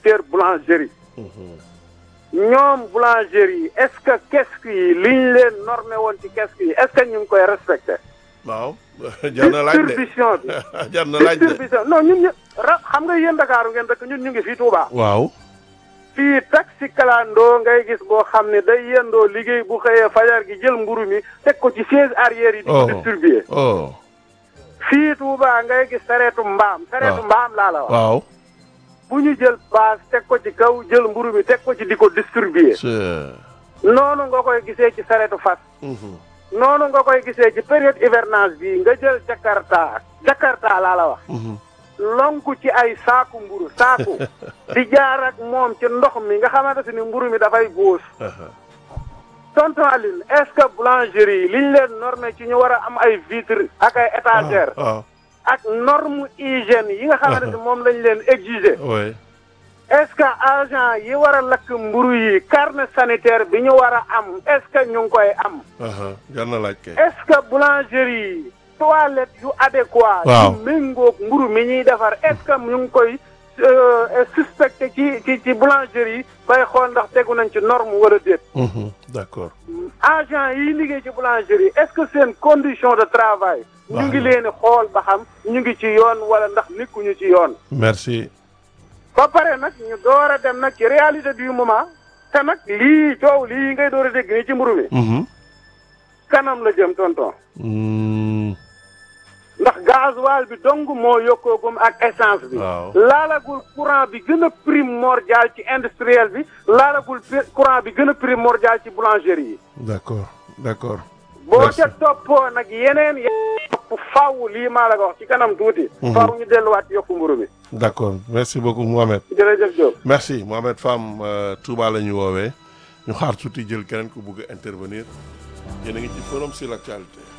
secteur boulangerie ñoom boulangerie yi est-ce que kesku yi liñ leen normé woon ci kesku yi est-ce que ñu ngi koy respecté waaw jar na laaj de distribution bi jar na laaj de distribution non ñun ñu ra xam nga yéen Dakar ngeen dëkk ñun ñu ngi fii Touba waaw fii taxi kalandoo ngay gis boo xam ne day yendoo liggéey bu xëyee fajar gi jël mburu mi teg ko ci chaise arrière yi di ko Oh. distribuer oh fii Touba ngay gis sareetu mbaam sareetu Waaw. mbaam laa la wax waaw bu ñu jël paas teg ko ci kaw jël mburu mi teg ko ci di ko distribuer c'est noonu nga koy gisee ci sareetu fas Mhm. noonu nga koy gisee ci période hivernage bi nga jël Jakarta Jakarta laa la wax Mhm. lonku ci ay saaku mburu saaku di jaar ak moom ci ndox mi nga xamante ni mburu mi dafay góos Aha. tonton Aline est-ce que boulangerie yi liñ leen normé ci ñu war a am ay vitre ak ay étagère waaw ak norme hygiène yi nga xamante ni moom lañ leen exiger oui est-ce que agent yi war a lakk mburu yi carnet sanitaire bi ñu war a am est-ce que ñu ngi koy am aha jar na laaj kay est-ce que boulangerie yi toilette yu adéquat Waaw. yu méngoog mburu mi ñuy defar est-ce que ñu ngi koy euh, suspecté ci ci ci boulangerie yi bay xool ndax tegu nañ ci norme wala déet Mhm. d'accord agent yi liggéey ci boulangerie est-ce que seen condition de travail ñu ngi leen di xool ba xam ñu ngi ci yoon wala ndax nekkuñu ci yoon merci ba pare nag ñu door a dem nag ci réalité du moment te nag lii coow lii ngay door a dégg nii ci mburu mi Mhm. kanam la jëm tonton Mm. ndax gasoil bi dong moo yokkoogum ak essence bi waaw laalagul courant bi gën a primordial ci industriel bi laalagul pi- courant bi gën a primordial ci boulangerie yi d'accord d'accord boo Merci. ca toppoo nag yeneen yeneen topp faw lii maa la ko wax ci kanam tuuti Mhm. faw ñu delluwaat ci yokku mburu mi d'accord merci beaucoup Mohamed jërëjëf Diop merci Mohamed Fam euh, Touba la ñu woowee ñu xaar tuuti jël keneen ku bëgg a intervenir yéen a ngi ci forum sur l'actualité